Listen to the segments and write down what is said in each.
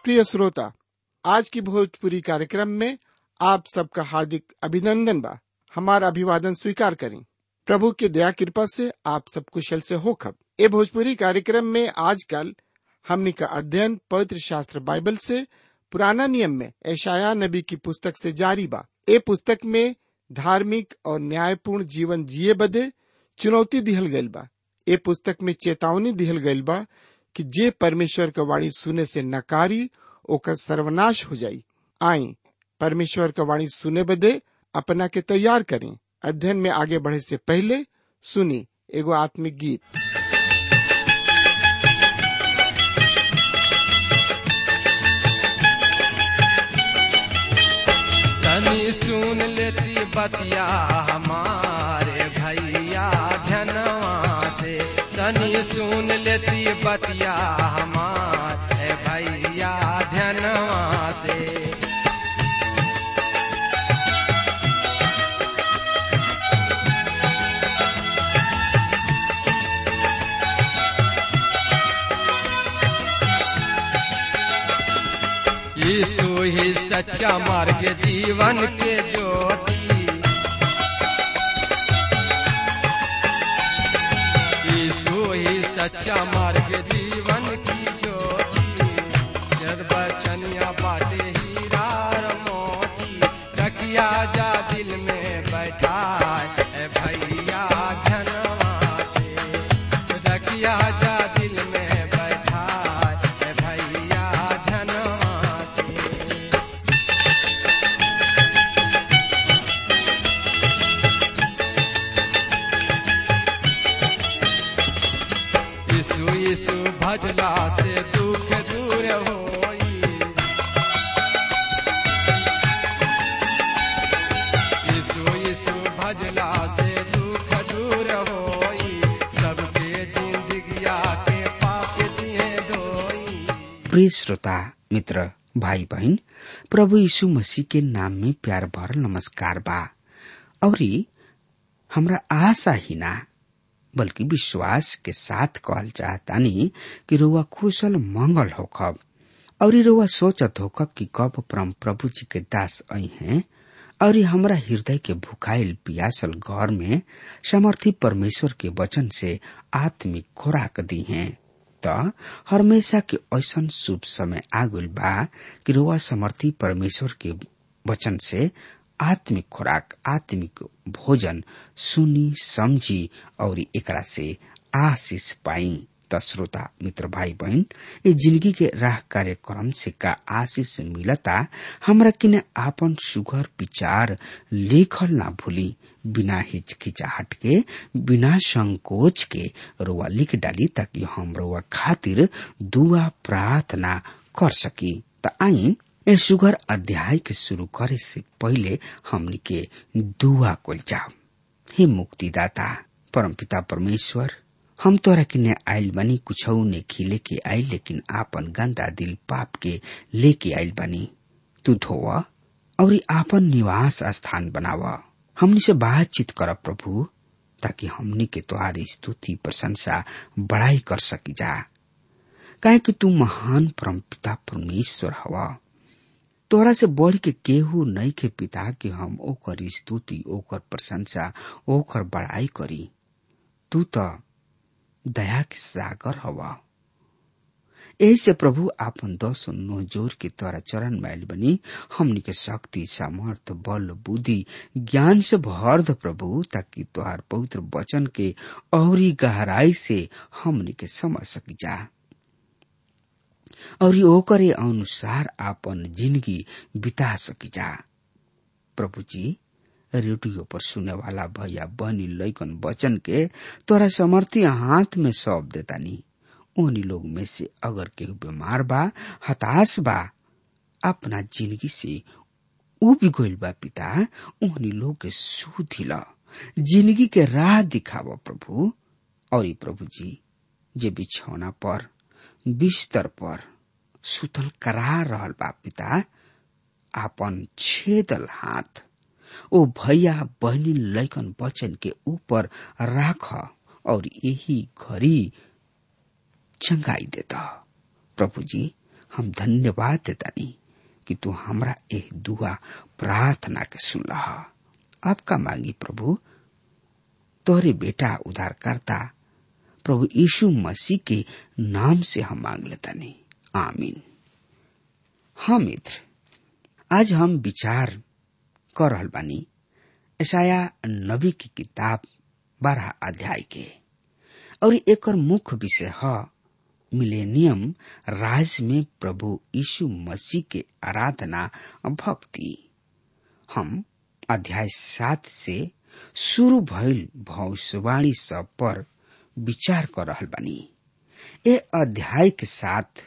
प्रिय श्रोता आज की भोजपुरी कार्यक्रम में आप सबका हार्दिक अभिनंदन बा हमारा अभिवादन स्वीकार करें प्रभु की दया कृपा से आप सब कुशल से हो खब ए भोजपुरी कार्यक्रम में आजकल हमनी का अध्ययन पवित्र शास्त्र बाइबल से पुराना नियम में ऐशाया नबी की पुस्तक से जारी बा ए पुस्तक में धार्मिक और न्यायपूर्ण जीवन जिए बदे चुनौती दिहल गइल बा ए पुस्तक में चेतावनी दिहल गइल बा कि जे परमेश्वर का वाणी सुने से नकारी ओकर सर्वनाश हो जाई आई परमेश्वर का वाणी सुने बदे अपना के तैयार करें अध्ययन में आगे बढ़े से पहले सुनी एगो आत्मिक गीत तनी सुन लेती बतिया हमारे भैया धनवा से तनी सुन लेती बतिया हमारे भैया धनवा से यीशु ही सच्चा मार्ग जीवन के ज्योति यीशु ही सच्चा मार्ग जीवन की ज्योति निर्वचनिया बाटे हीरा और मोती रखिया जा दिल में बैठा है भैया धनवा से रखिया जा दिल में बैठा है भैया धनवा से यीशु यीशु भजला से दुख दूर होई यीशु यीशु भजला से दुख दूर होई सबके जिंदगिया के पाप दिए धोई प्रिय श्रोता मित्र भाई बहन प्रभु यीशु मसीह के नाम में प्यार भरल नमस्कार बा औरी हमरा आशा ही ना बल्कि विश्वास के साथ कहल चाहतानी कि रुआ कुशल मंगल होखब और रुआ सोचत होखब कि कब परम प्रभु जी के दास आई हैं और हमरा हृदय के भुखाइल पियासल घर में समर्थी परमेश्वर के वचन से आत्मिक खुराक दी हैं त हमेशा के ऐसन शुभ समय आगुल बा कि रुआ समर्थी परमेश्वर के वचन से आत्मिक खुराक आत्मिक भोजन सुनी समझी और एकरा से आशीष पाई त श्रोता मित्र भाई बहन ये जिंदगी के राह कार्यक्रम से का आशीष मिलता हमरा किने आपन सुघर विचार लेखल ना भूली बिना हिचकिचाहट के बिना संकोच के रोआ लिख डाली ताकि हम रोआ खातिर दुआ प्रार्थना कर सकी त आई ए सुगर अध्याय के शुरू करे से पहले हमनी के दुआ कल जाओ हे मुक्तिदाता परमपिता परमेश्वर हम तोरा किने आइल बनी कुछौ ने खिले के आइल लेकिन आपन गंदा दिल पाप के लेके आइल बनी तू धोवा और आपन निवास स्थान बनावा हमनी से बातचीत कर प्रभु ताकि हमनी के तुम्हारी स्तुति प्रशंसा बड़ाई कर सकी जा काहे कि तू महान परमपिता परमेश्वर हवा तोरा से बढ़ के केहू नहीं के पिता के हम ओकर स्तुति ओकर प्रशंसा ओकर बड़ाई करी तू तो दया के सागर हवा यही से प्रभु आपन दस नो जोर के तोरा चरण मैल बनी हमनी के शक्ति सामर्थ बल बुद्धि ज्ञान से भर द प्रभु ताकि तोहार पवित्र वचन के औरी गहराई से हमनी के समझ सकी जा और ओकरे अनुसार आपन जिंदगी बिता सकी जा प्रभु जी रेडियो पर सुने वाला भैया बहनी लैकन वचन के तोरा समर्थी हाथ में सौंप देतानी उन्हीं लोग में से अगर केहू बीमार बा हताश बा अपना जिंदगी से उब गइल बा पिता उन्हीं लोग के सुधिला जिंदगी के राह दिखावा प्रभु और ई प्रभु जी जे बिछौना पर बिस्तर पर सुतल करा रहल बा पिता आपन छेदल हाथ ओ भैया बहनी लैकन वचन के ऊपर राख और यही घड़ी चंगाई देता प्रभु जी हम धन्यवाद देतानी कि तू हमरा एह दुआ प्रार्थना के सुन लहा आपका मांगी प्रभु तोहरे बेटा उद्धारकर्ता प्रभु यीशु मसीह के नाम से हम मांग लेतानी आमीन हाँ मित्र आज हम विचार कर रहल बानी ऐसाया नबी की किताब बारह अध्याय के और एकर मुख्य विषय है मिलेनियम राज में प्रभु यीशु मसीह के आराधना भक्ति हम अध्याय सात से शुरू भइल भविष्यवाणी सब पर विचार कर रहल बानी ए अध्याय के साथ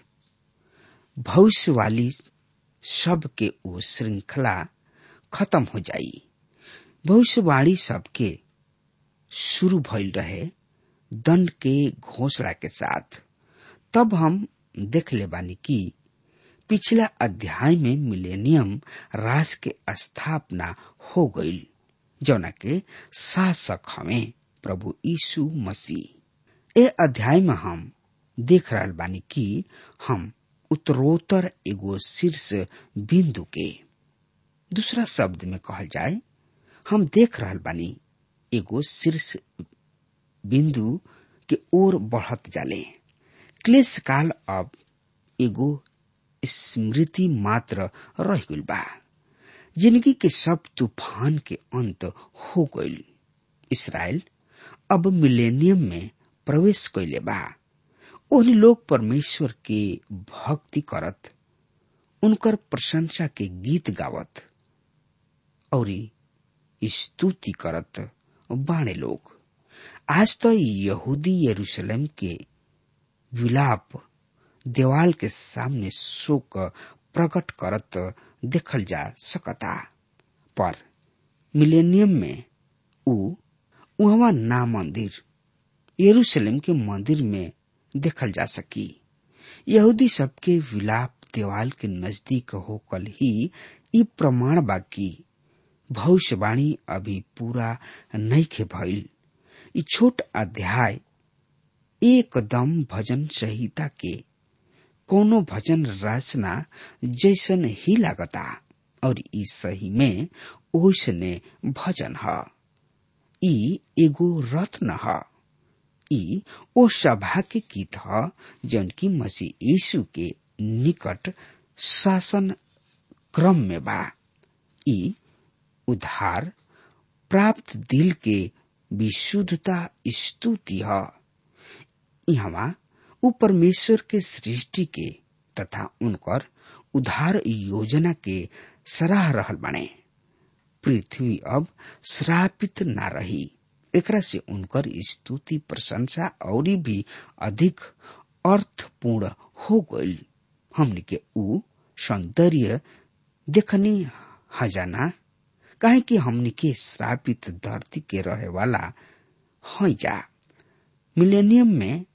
भविष्यवाणी सब के ओ श्रृंखला खत्म हो जाई भविष्यवाणी सबके शुरू भइल रहे दंड के घोषणा के साथ तब हम देख ले बानी कि पिछला अध्याय में मिलेनियम राज के स्थापना हो गई जौना के शासक हमें प्रभु यीशु मसीह ए अध्याय में हम देख रहा बानी कि हम उत्तरोत्तर एगो शीर्ष बिंदु के दूसरा शब्द में कहल जाए हम देख रहा बानी एगो शीर्ष बिंदु के ओर बढ़त जाले क्लेश काल अब एगो स्मृति मात्र रह गइल बा जिंदगी के सब तूफान के अंत हो गइल इसराइल अब मिलेनियम में प्रवेश कैले बा ओहनी लोग परमेश्वर के भक्ति करत उनकर प्रशंसा के गीत गावत और स्तुति करत बाणे लोग आज तो यहूदी यरूशलेम के विलाप देवाल के सामने शोक प्रकट करत देखल जा सकता पर मिलेनियम में उ उहवा ना मंदिर यरूशलेम के मंदिर में देखल जा सकी यहूदी सबके विलाप देवाल के नजदीक होकल ही ई प्रमाण बाकी भविष्यवाणी अभी पूरा नहीं खे भइल ई छोट अध्याय एकदम भजन संहिता के कोनो भजन रचना जैसन ही लागता और ई सही में ओसने भजन ह ई एगो रत्न ह ई ओ सभा के गीत ह जौन की मसीह यीशु के निकट शासन क्रम में बा ई उद्धार प्राप्त दिल के विशुद्धता स्तुति ह यहाँ उ परमेश्वर के सृष्टि के तथा उनकर उद्धार योजना के सराह रहल बने पृथ्वी अब श्रापित ना रही एकरा से उनकर स्तुति प्रशंसा और भी अधिक अर्थपूर्ण हो गईल हमने के उ सौंदर्य देखनी हजाना काहे कि हमने के श्रापित धरती के रहे वाला हई जा मिलेनियम में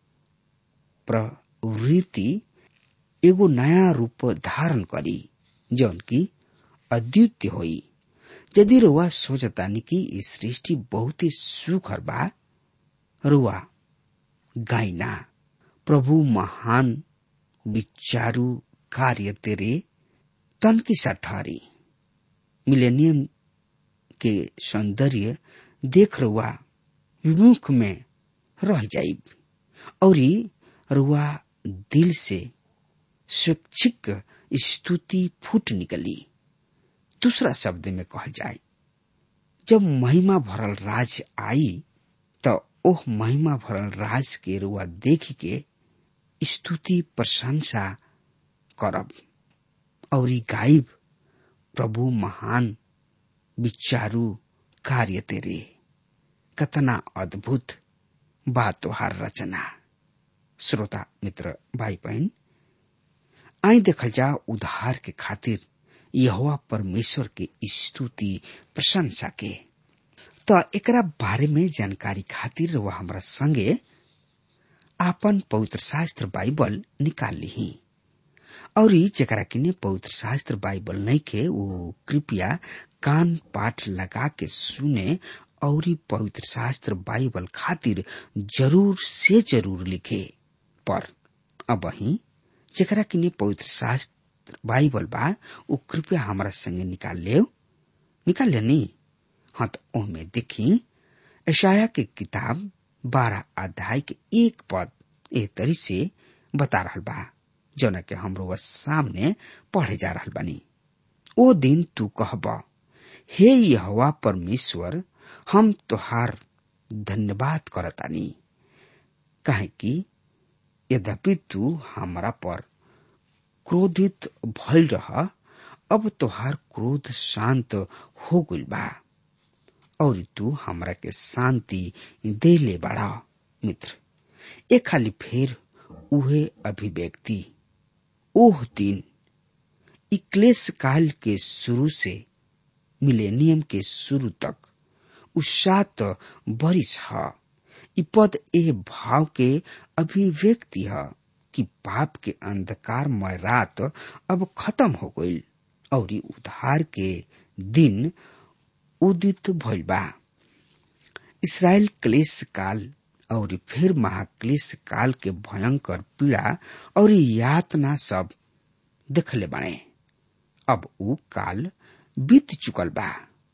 प्रवृत्ति एगो नया रूप धारण करी जौन की अद्वितीय होई यदि रुआ सोचतानी कि ई सृष्टि बहुत ही सुखर बा रुआ गाइना प्रभु महान विचारू कार्य तेरे तन की सठारी मिलेनियम के सौंदर्य देख रुआ विमुख में रह जाइब और रुआ दिल से स्वैच्छिक स्तुति फूट निकली दूसरा शब्द में कहल जाए जब महिमा भरल राज आई तो ओह महिमा भरल राज के रुआ देख के स्तुति प्रशंसा करब और गाइब प्रभु महान विचारू कार्य तेरे कतना अद्भुत बा तोहार रचना श्रोता मित्र भाई बहन आई देखल जा उद्धार के खातिर यहोवा परमेश्वर के स्तुति प्रशंसा के तो एकरा बारे में जानकारी खातिर वह हमरा संगे आपन पवित्र शास्त्र बाइबल निकाल ली और जरा किने पवित्र शास्त्र बाइबल नहीं के वो कृपया कान पाठ लगा के सुने और पवित्र शास्त्र बाइबल खातिर जरूर से जरूर लिखे पर अब ही जेकरा किने पवित्र शास्त्र बाइबल बा उ कृपया हमारा संगे निकाल ले निकाल ले नी हाँ तो ओमे देखी ऐशाया के किताब बारह अध्याय के एक पद ए तरी से बता रहल बा जौना के हमरो वह सामने पढ़े जा रहल बानी ओ दिन तू कहब हे यहोवा परमेश्वर हम तोहार धन्यवाद करतानी काहे कि यद्यपि तू हमरा पर क्रोधित भइल रह अब तोहार क्रोध शांत हो गइल बा और तू हमरा के शांति देले बाड़ा मित्र ए खाली फेर उहे अभिव्यक्ति ओह दिन इ क्लेश काल के शुरू से मिलेनियम के शुरू तक उ सात बरिस ह इ पद ए भाव के अभिव्यक्ति ह कि पाप के अंधकारमय रात अब खत्म हो गईल और उद्धार के दिन उदित भइल बा इसराइल क्लेश काल और फिर महाक्लेश काल के भयंकर पीड़ा और यातना सब देखले बने अब उ काल बीत चुकल बा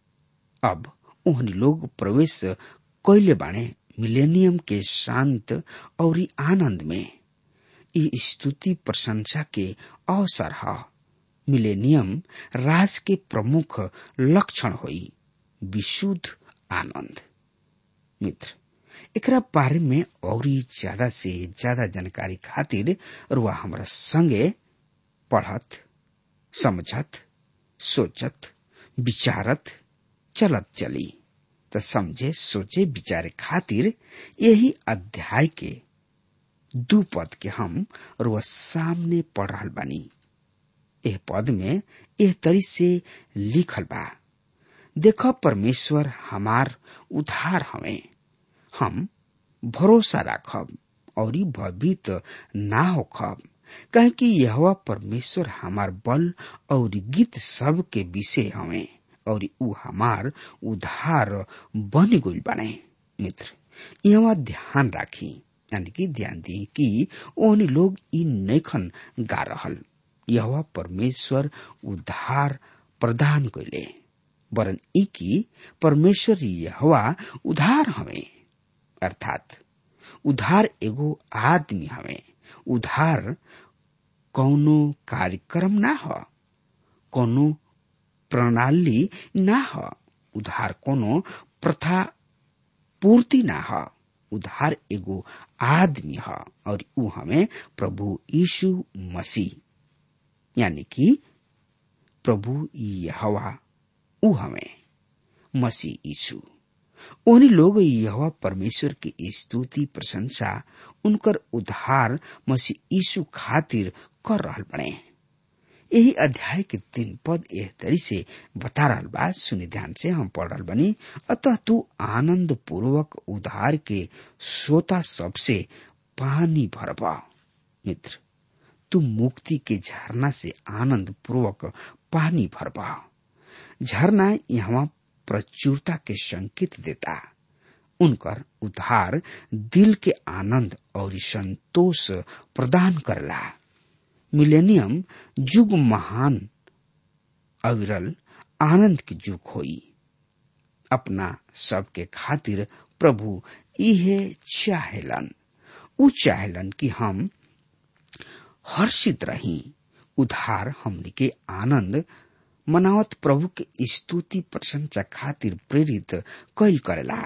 अब उहनी लोग प्रवेश कैले बाणे मिलेनियम के शांत और आनंद में ई स्तुति प्रशंसा के अवसर है मिलेनियम राज के प्रमुख लक्षण होई विशुद्ध आनंद मित्र एकरा बारे में और ज्यादा से ज्यादा जानकारी खातिर रुआ हमरा संगे पढ़त समझत सोचत विचारत चलत चली त समझे सोचे विचारे खातिर यही अध्याय के दू पद के हम रुआ सामने पढ़ रहल बानी एह पद में एह तरी से लिखल बा देख परमेश्वर हमार उधार हमें हम भरोसा राखब और भयभीत ना होखब कहे कि यह परमेश्वर हमार बल और गीत सब के विषय हमें और उ हमार उधार बन गइल बने मित्र यहाँ ध्यान राखी यानी कि ध्यान दी कि ओहनी लोग इ नैखन गा रहल यह परमेश्वर उधार प्रदान कैले वरन ई की परमेश्वर यहवा उधार हमें अर्थात उधार एगो आदमी हमें उधार कौनो कार्यक्रम ना ह कौनो प्रणाली ना ह उधार कोनो प्रथा पूर्ति ना ह उधार एगो आदमी ह और ऊ हमें प्रभु यीशु मसीह यानी कि प्रभु यहवा ऊ हमें मसीह यीशु उन्हीं लोग यह परमेश्वर की स्तुति प्रशंसा उनकर उद्धार मसीह यीशु खातिर कर रहल बने यही अध्याय के तीन पद एह तरी से बता रहल बा सुनि ध्यान से हम पढ़ रहल बनी अतः तू आनंद पूर्वक उधार के श्रोता सबसे पानी भरबा मित्र तू मुक्ति के झरना से आनंद पूर्वक पानी भरबा झरना यहाँ प्रचुरता के संकेत देता उनकर उद्धार दिल के आनंद और संतोष प्रदान करला मिलेनियम युग महान अविरल आनंद के युग होई अपना सबके खातिर प्रभु इहे चाहेलन उ चाहेलन कि हम हर्षित रही उधार हमने के आनंद मनावत प्रभु के स्तुति प्रशंसा खातिर प्रेरित कैल करेला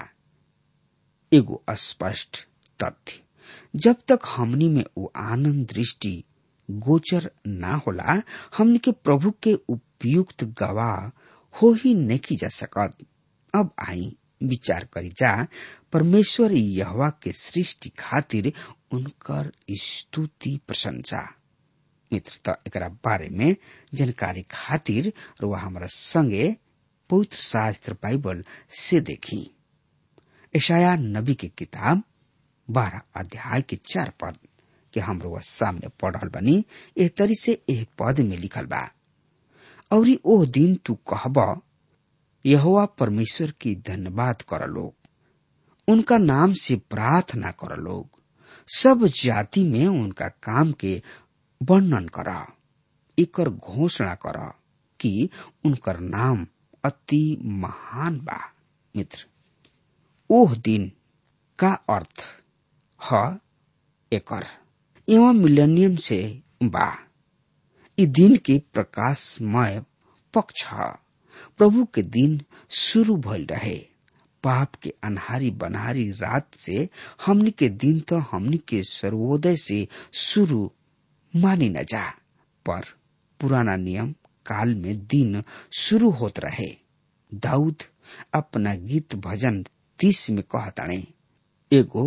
एगो स्पष्ट तथ्य जब तक हमनी में वो आनंद दृष्टि गोचर ना होला हमनी के प्रभु के उपयुक्त गवाह हो ही नहीं जा सकत अब आई विचार करी जा परमेश्वर यहवा के सृष्टि खातिर उनकर स्तुति प्रशंसा मित्रता एकरा बारे में जानकारी खातिर रुआ हमारा संगे पवित्र शास्त्र बाइबल से देखी ईशाया नबी के किताब बारह अध्याय के चार पद के हम रुआ सामने पढ़ रहल बनी एह तरी से एह पद में लिखल बा और ओह दिन तू कहब यहोवा परमेश्वर की धन्यवाद कर लोग उनका नाम से प्रार्थना कर लोग सब जाति में उनका काम के वर्णन कर एकर घोषणा कर कि उनकर नाम अति महान बा मित्र ओह दिन का अर्थ ह एकर एवं मिलेनियम से बा ई दिन के प्रकाशमय पक्ष ह प्रभु के दिन शुरू भइल रहे पाप के अनहारी बनहारी रात से हमनी के दिन तो हमनी के सर्वोदय से शुरू मानी न जा पर पुराना नियम काल में दिन शुरू होत रहे दाऊद अपना गीत भजन तीस में कहताणे एगो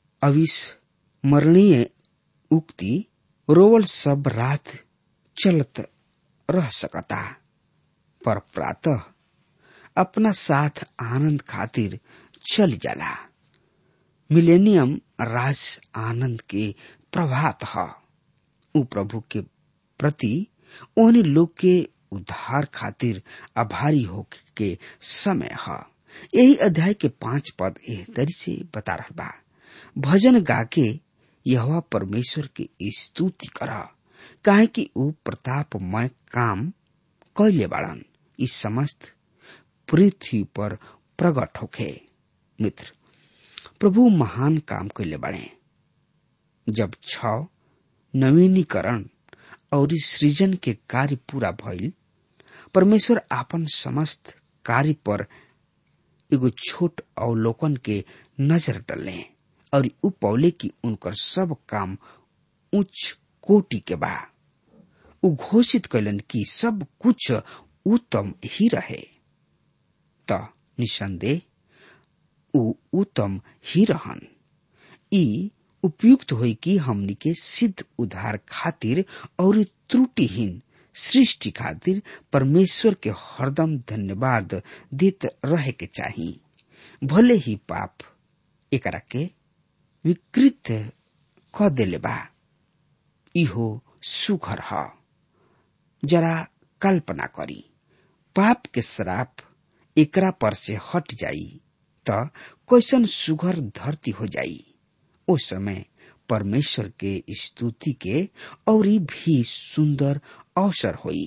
अविस्मरणीय उक्ति रोवल सब रात चलत रह सकता पर प्रातः अपना साथ आनंद खातिर चल जाला मिलेनियम राज आनंद के प्रभात ह उ प्रभु के प्रति ओहनी लोग के उद्धार खातिर आभारी हो के समय ह यही अध्याय के पांच पद एह तरी से बता रहा बा भजन गा के यह परमेश्वर के स्तुति कर काहे कि ऊ प्रतापमय काम कैले बाड़न इस समस्त पृथ्वी पर प्रकट होखे मित्र प्रभु महान काम कैले बाड़े जब छ नवीनीकरण और सृजन के कार्य पूरा भइल परमेश्वर आपन समस्त कार्य पर एगो छोट अवलोकन के नजर डले और उ पौले की उनकर सब काम उच्च कोटि के बा उ घोषित कैलन कि सब कुछ उत्तम ही रहे त निसंदेह उ उत्तम ही रहन ई उपयुक्त होई कि हमनी के सिद्ध उद्धार खातिर और त्रुटिहीन सृष्टि खातिर परमेश्वर के हरदम धन्यवाद देत रहे के चाही भले ही पाप एकरा के विकृत क देले बा इहो सुघर ह जरा कल्पना करी पाप के श्राप एकरा पर से हट जाई त कैसन सुघर धरती हो जाई उस समय परमेश्वर के स्तुति के और भी सुंदर अवसर होई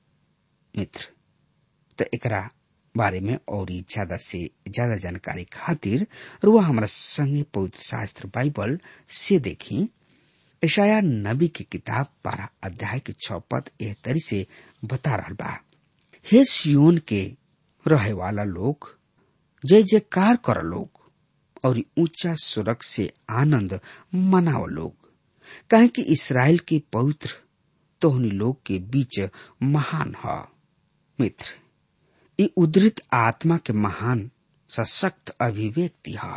मित्र तो एकरा बारे में और ज्यादा से ज्यादा जानकारी खातिर रुआ हमारा संगे पवित्र शास्त्र बाइबल से देखी ईशाया नबी की किताब बारह अध्याय के छ पद एह तरी से बता रहा बा हे सियोन के रहे वाला लोग जय जयकार कर लोग और ऊंचा सुरक से आनंद मनाओ लोग कहे कि इसराइल के पवित्र तोहनी लोग के बीच महान ह मित्र ये उद्धृत आत्मा के महान सशक्त अभिव्यक्ति है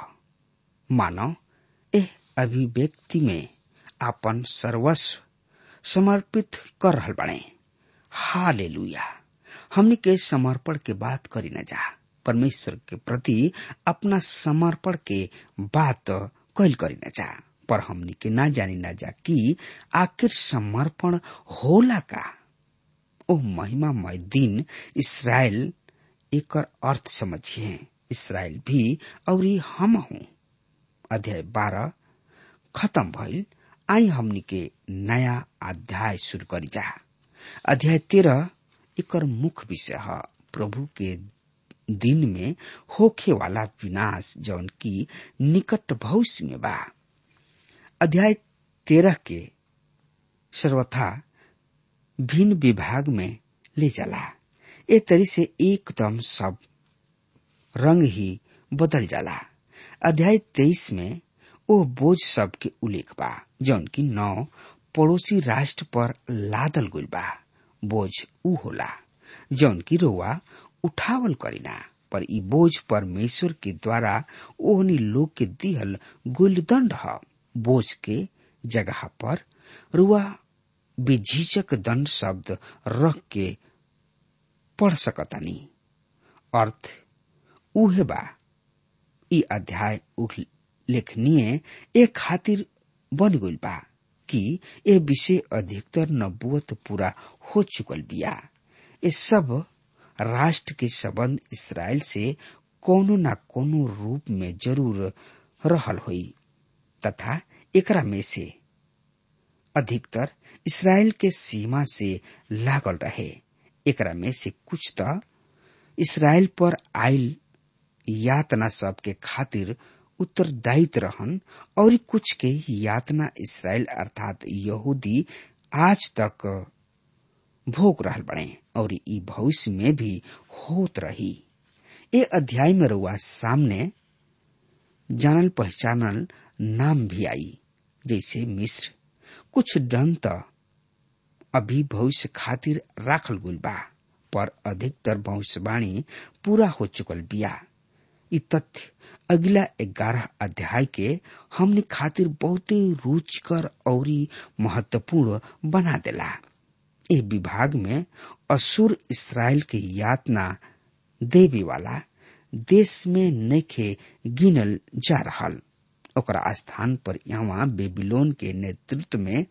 मानव एह अभिव्यक्ति में अपन सर्वस्व समर्पित कर रहल बने हालेलुया हमने के समर्पण के बात करी न जा परमेश्वर के प्रति अपना समर्पण के बात कैल करी न जा पर हमनी के ना जानी ना जा कि आखिर समर्पण होला का ओ महिमामय दिन इसराइल एकर अर्थ समझिए इसराइल भी और हम हूँ अध्याय बारह खत्म भइल आई हमनी के नया अध्याय शुरू करी जा अध्याय तेरह एकर मुख्य विषय है प्रभु के दिन में होखे वाला विनाश जौन की निकट भविष्य में बा अध्याय तेरह के सर्वथा भिन्न विभाग में ले जाला ए तरी से एकदम सब रंग ही बदल जाला अध्याय तेईस में ओ बोझ सब के उल्लेख बा जौन की नौ पड़ोसी राष्ट्र पर लादल गुल बा बोझ ऊ होला जौन की रोवा उठावल करीना पर ई बोझ परमेश्वर के द्वारा ओहनी लोग के दिहल गुलदंड ह बोझ के जगह पर रुआ बेझिझक दंड शब्द रख के पढ़ सकतानी अर्थ उहे बा ई अध्याय उल्लेखनीय ए खातिर बन गइल बा कि ए विषय अधिकतर नबुवत पूरा हो चुकल बिया ये सब राष्ट्र के संबंध इसराइल से कोनो न कोनो रूप में जरूर रहल हुई तथा एकरा में से अधिकतर इसराइल के सीमा से लागल रहे एकरा में से कुछ तो इसराइल पर आयल यातना सब के खातिर उत्तरदायित्व रहन और कुछ के यातना इसराइल अर्थात यहूदी आज तक भोग रहल बने और ई भविष्य में भी होत रही ए अध्याय में रुआ सामने जानल पहचानल नाम भी आई जैसे मिस्र कुछ डन त अभी भविष्य खातिर राखल गुल बा पर अधिकतर भविष्यवाणी पूरा हो चुकल बिया इ तथ्य अगला ग्यारह अध्याय के हमने खातिर बहुते रुचिकर और महत्वपूर्ण बना देला ए विभाग में असुर इसराइल के यातना देवे वाला देश में नखे गिनल जा रहल ओकरा स्थान पर यहाँ बेबीलोन के नेतृत्व में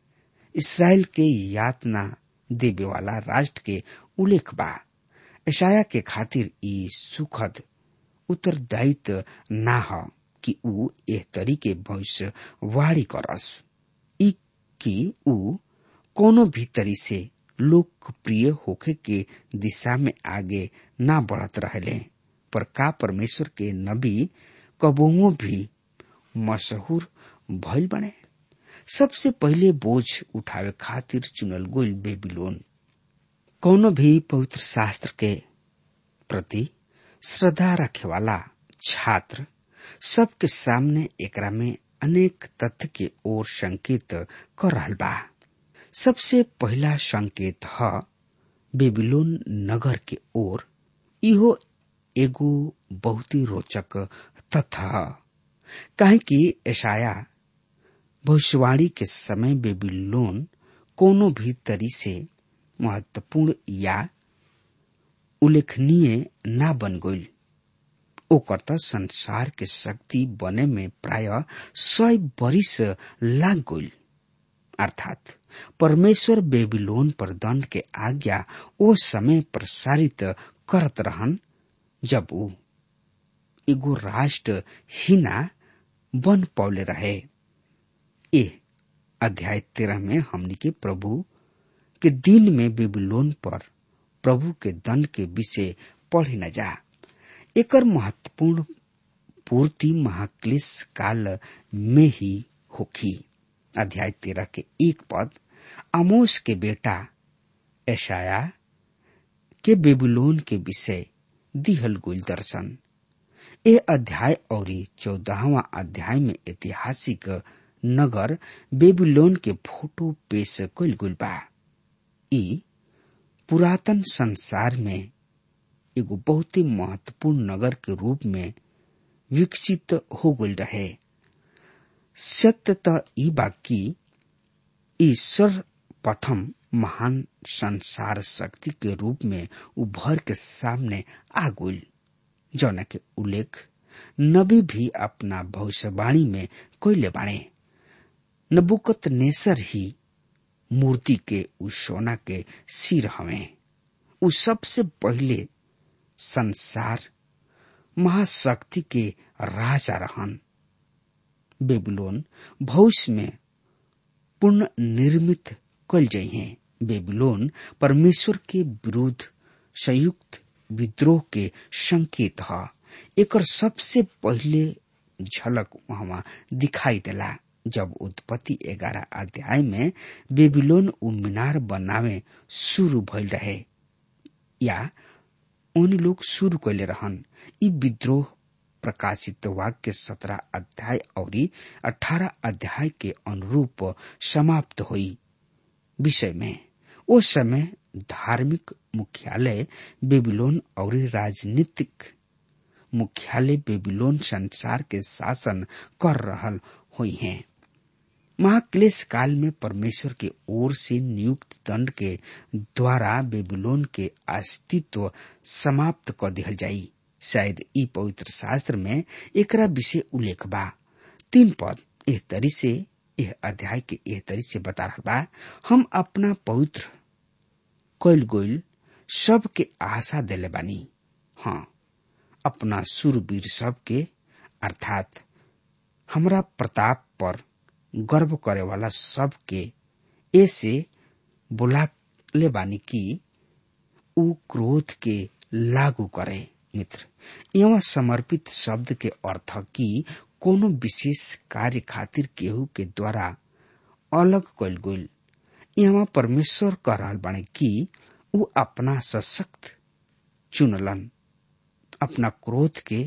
इसराइल के यातना देवे वाला राष्ट्र के उल्लेख बा ईशाया के खातिर ई सुखद उत्तरदायित्व ना ह कि ऊ एह तरीके भविष्य वाणी करस ई कि ऊ कोनो भी तरी से लोकप्रिय होखे के दिशा में आगे ना बढ़त रहले पर का परमेश्वर के नबी कबोओ भी मशहूर भइल बने सबसे पहिले बोझ उठावे खातिर चुनल गोल बेबीलोन कौनो भी पवित्र शास्त्र के प्रति श्रद्धा रखे वाला छात्र सबके सामने एकरा में अनेक तथ्य के ओर संकेत कर रहल बा सबसे पहला संकेत ह बेबीलोन नगर के ओर इहो एगो बहुत ही रोचक तथ्य ह काहे कि ऐशाया भविष्यवाणी के समय बेबीलोन कोनो भी तरी से महत्वपूर्ण या उल्लेखनीय ना बन गई ओकर त संसार के शक्ति बने में प्राय सय बरिस लाग गई अर्थात परमेश्वर बेबीलोन पर दंड के आज्ञा ओ समय प्रसारित करत रहन जब ऊ एगो राष्ट्र हिना बन पौले रहे ए अध्याय तेरह में हमनी के प्रभु के दिन में बेबीलोन पर प्रभु के दंड के विषय पढ़े न जा एकर महत्वपूर्ण पूर्ति महाक्लेश काल में ही होखी अध्याय तेरह के एक पद आमोस के बेटा ऐशाया के बेबीलोन के विषय दिहल गुल दर्शन ए अध्याय और चौदहवा अध्याय में ऐतिहासिक नगर बेबीलोन के फोटो पेश कल गुल बा ई पुरातन संसार में एगो बहुत ही महत्वपूर्ण नगर के रूप में विकसित हो गल रहे सत्य त ई बाकी ईश्वर प्रथम महान संसार शक्ति के रूप में उभर के सामने आ गई जौना के उल्लेख नबी भी अपना भविष्यवाणी में कोयले बाणे नबुकत नेसर ही मूर्ति के उस सोना के सिर हमें उ सबसे पहले संसार महाशक्ति के राजा रहन बेबीलोन भविष्य में पुनः निर्मित कल जइहे बेबीलोन परमेश्वर के विरुद्ध संयुक्त विद्रोह के संकेत ह एकर सबसे पहले झलक वहां दिखाई देला जब उत्पत्ति ग्यारह अध्याय में बेबीलोन उ मीनार बनावे शुरू भइल रहे या उन लोग शुरू कैले रहन ई विद्रोह प्रकाशित वाक्य सत्रह अध्याय और अठारह अध्याय के अनुरूप समाप्त हुई विषय में उस समय धार्मिक मुख्यालय बेबीलोन और राजनीतिक मुख्यालय बेबीलोन संसार के शासन कर रहल हुई हैं महाक्लेश काल में परमेश्वर के ओर से नियुक्त दंड के द्वारा बेबीलोन के अस्तित्व समाप्त कर दिहल जाई शायद ई पवित्र शास्त्र में एकरा विषय उल्लेख बा तीन पद एह तरी से यह अध्याय के एह तरी से बता रहा बा हम अपना पवित्र कोयल गोयल सब के आशा देले बानी हाँ अपना सुरवीर सब के अर्थात हमरा प्रताप पर गर्व करे वाला सब के ऐसे बुला ले बानी की उ क्रोध के लागू करे मित्र यहाँ समर्पित शब्द के अर्थ की कोनो विशेष कार्य खातिर केहू के द्वारा अलग कल गईल यहाँ परमेश्वर कह रहल बाने कि उ अपना सशक्त चुनलन अपना क्रोध के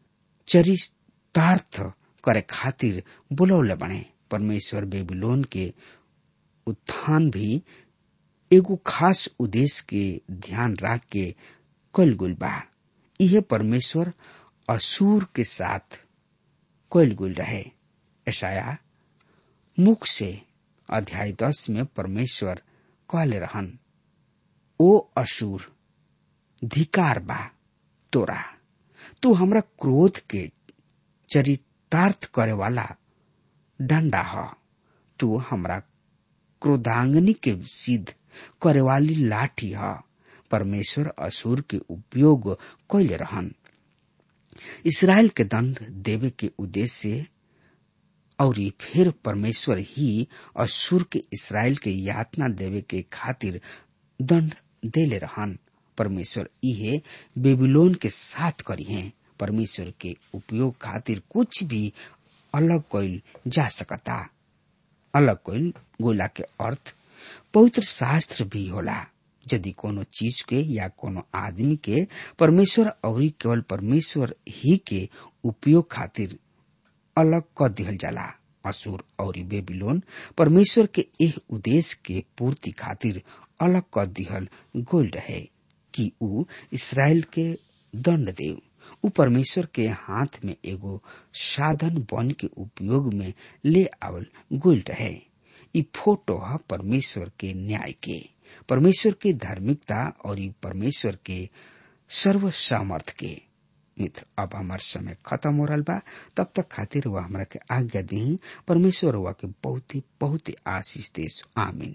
चरितार्थ करे खातिर बुलौले बने परमेश्वर बेबीलोन के उत्थान भी एगो खास उद्देश्य के ध्यान रख के कल गुल बा यह परमेश्वर असुर के साथ कल गुल रहे ऐसाया मुख से अध्याय दस में परमेश्वर कहले रहन ओ असुर धिकार बा तोरा तू हमरा क्रोध के चरितार्थ करे वाला डंडा ह तू हमरा क्रोधांगनी के सिद्ध करे वाली लाठी ह परमेश्वर असुर के उपयोग कैले रहन इसराइल के दंड देवे के उद्देश्य और फिर परमेश्वर ही असुर के इसराइल के यातना देवे के खातिर दंड देले रहन परमेश्वर इहे बेबीलोन के साथ करी हैं परमेश्वर के उपयोग खातिर कुछ भी अलग कइल जा सकता अलग कइल गोला के अर्थ पवित्र शास्त्र भी होला यदि कोनो चीज के या कोनो आदमी के परमेश्वर और केवल परमेश्वर ही के उपयोग खातिर अलग क दिहल जाला असुर और बेबीलोन परमेश्वर के एह उद्देश्य के पूर्ति खातिर अलग क दिहल गोल रहे कि उ इसराइल के दंड देव उ परमेश्वर के हाथ में एगो साधन बन के उपयोग में ले आवल गोल रहे ई फोटो है परमेश्वर के न्याय के परमेश्वर के धार्मिकता और ई परमेश्वर के सर्व सामर्थ के मित्र अब हमार समय खत्म हो रहा बा तब तक खातिर वह हमरा के आज्ञा दी परमेश्वर हुआ के बहुत ही बहुत ही आशीष देश आमीन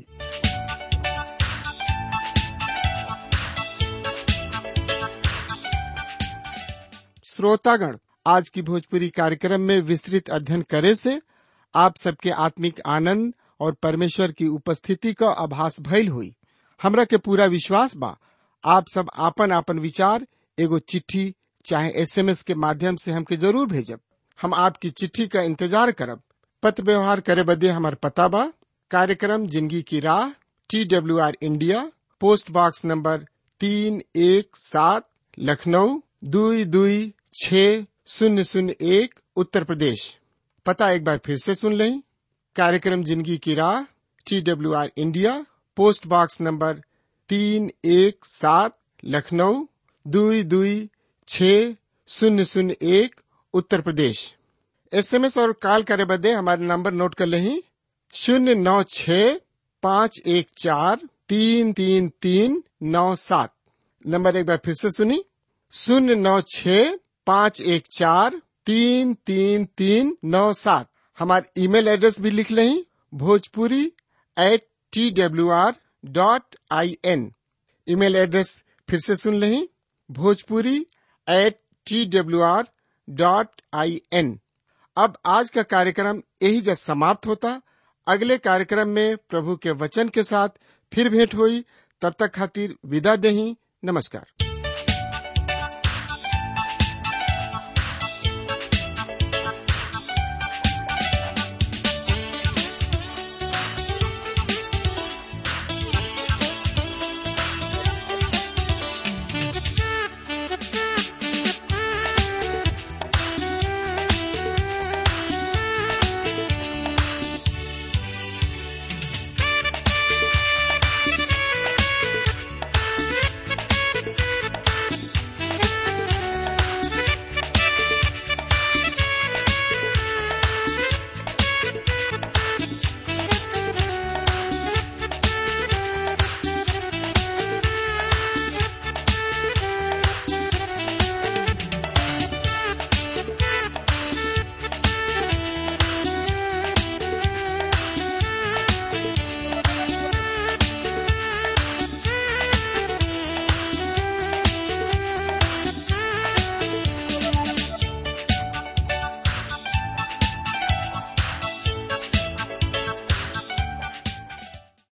श्रोतागण आज की भोजपुरी कार्यक्रम में विस्तृत अध्ययन करे से आप सबके आत्मिक आनंद और परमेश्वर की उपस्थिति का आभास भइल हुई हमरा के पूरा विश्वास बा आप सब आपन आपन विचार एगो चिट्ठी चाहे एसएमएस के माध्यम से हमके जरूर भेजब हम आपकी चिट्ठी का इंतजार करब पत्र व्यवहार करे बदे हमार पता बा कार्यक्रम जिंदगी की राह T W R India post box number तीन एक सात लखनऊ दुई दुई छ शून्य शून्य एक उत्तर प्रदेश पता एक बार फिर से सुन लें कार्यक्रम जिंदगी की राह T W R India post box number तीन एक सात लखनऊ दुई दुई छ शून्य शून्य एक उत्तर प्रदेश एसएमएस और कॉल करे बदे हमारे नंबर नोट कर लें शून्य नौ छ पाँच एक चार तीन तीन तीन नौ सात नंबर एक बार फिर से सुनी शून्य नौ छ पाँच एक चार तीन तीन तीन नौ सात हमारे ईमेल एड्रेस भी लिख लें Bhojpuri at T W R dot I N email address फिर से सुन लें Bhojpuri at T W R dot I N अब आज का कार्यक्रम यही जब समाप्त होता अगले कार्यक्रम में प्रभु के वचन के साथ फिर भेंट हुई तब तक खातिर विदा दही नमस्कार